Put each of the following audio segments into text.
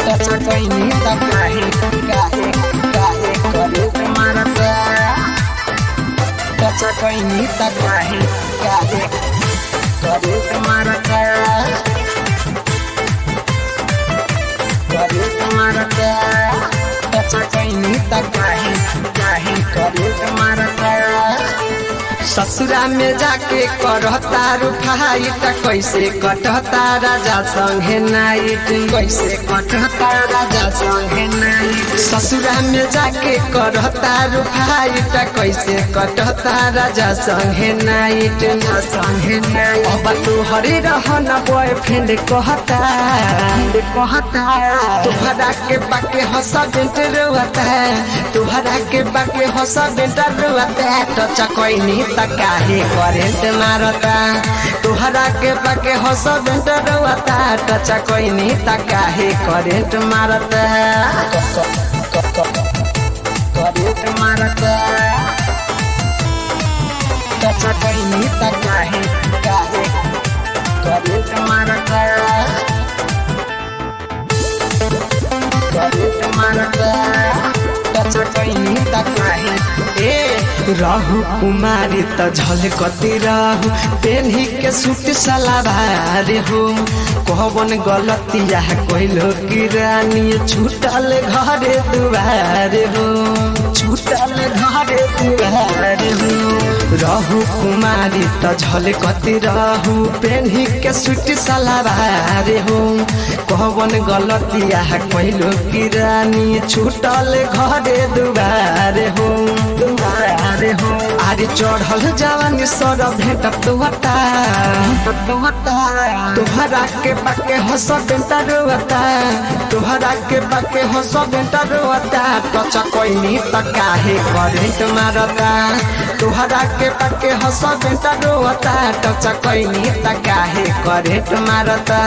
टचा कैनी त काहे काहे काहे करंट मारता टचा कैनी त काहे काहे करंट मारता करंट मारता टचा कैनी त काहे काहे करंट मारता ससुरा में जाके करता रुखाई त कैसे कटता राजा संगे नाइट कैसे कटता राजा संगे नाइट ससुरा में जाके करता रुखाई त कैसे कटता राजा संगे नाइट संगे नाइट अब तू हरे रहन बॉयफ्रेंड कहता कहता तुहरा के बाके हंसा बेंट रोता तुहरा के बाके हंसा बेंट रोता टच कैनी त काहे करेंट मारता तुहरा के बाके हंसा बेंट रोता टच कैनी त काहे करेंट मारता करेंट मारता टच कैनी त काहे काहे करेंट मारता करेंट मारता टच कैनी त काहे ए रहु कुमारी त झलकती रहु पेन्ही के सूट सलाबार हो कहबन गलतिया कइलो कि रानी छूटल घरे दुआर हो छूटल घरे दुआर हो रहु कुमारी त झलकती रहु पेन्ही के सूट सलाबार हो कहबन गलतिया कइलो कि रानी छूटल घरे दुआर हो दुआर हो आरे चढ़ल जवानी सर भेट तुहता तुहरा के बाके हंस बेटा रोता तुहरा के बाके हंस बेटा रोता टच कोइनी त काहे करेंट मारता तुहरा के बाके हंस बेटा रोता टच कोइनी त काहे करेंट मारता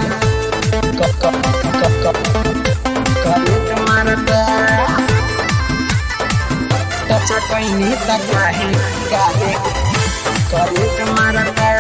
करेंट मारता टच कैनी त काहे काहे करेंट मारता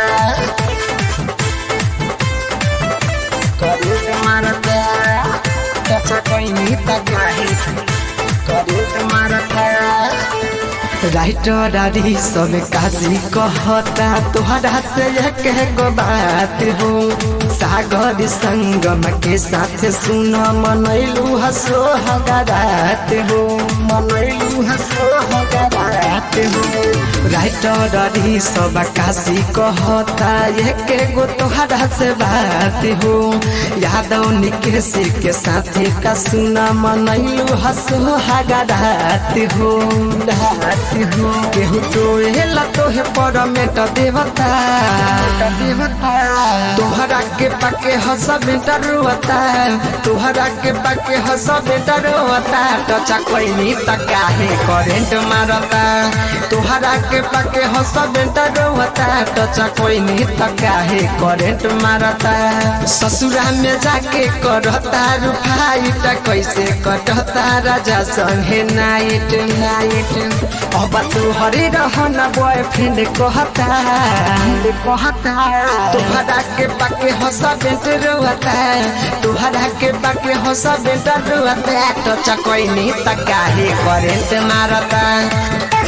करेंट मारता टच कैनी त काहे करेंट मारता राइटर डारी सब काजी कहता तोहरा से एक गो बात हो सागर संगम के साथ सुन मनैलू हसो हगारात हो मनैलू हसो हगारात हो राइटर डारी सब काजी कहता एक गो तोहरा से बात हो यादव निकेश के साथ का सुन मनैलू हसो हगारात हो रात हो केहू तो एला तोहे परमेट देवता देवता तोहरा के पाके हंस बेटा रोता तोहरा के पाके हंस बेटा रोता टचा कैनी त काहे करेंट मारता तोहरा के पाके हंस बेटा रोता टचा कैनी त काहे करेंट मारता ससुरा में जाके करता रुफाई त कैसे कटता राजा संगे नाइट नाइट अब तू हरे रहन बॉयफ्रेंड कहता कहता तुहरा के बाके हंस बेट रोता तुहरा के बाके हंस बेट रोता टच कैनी त काहे करेंट मारता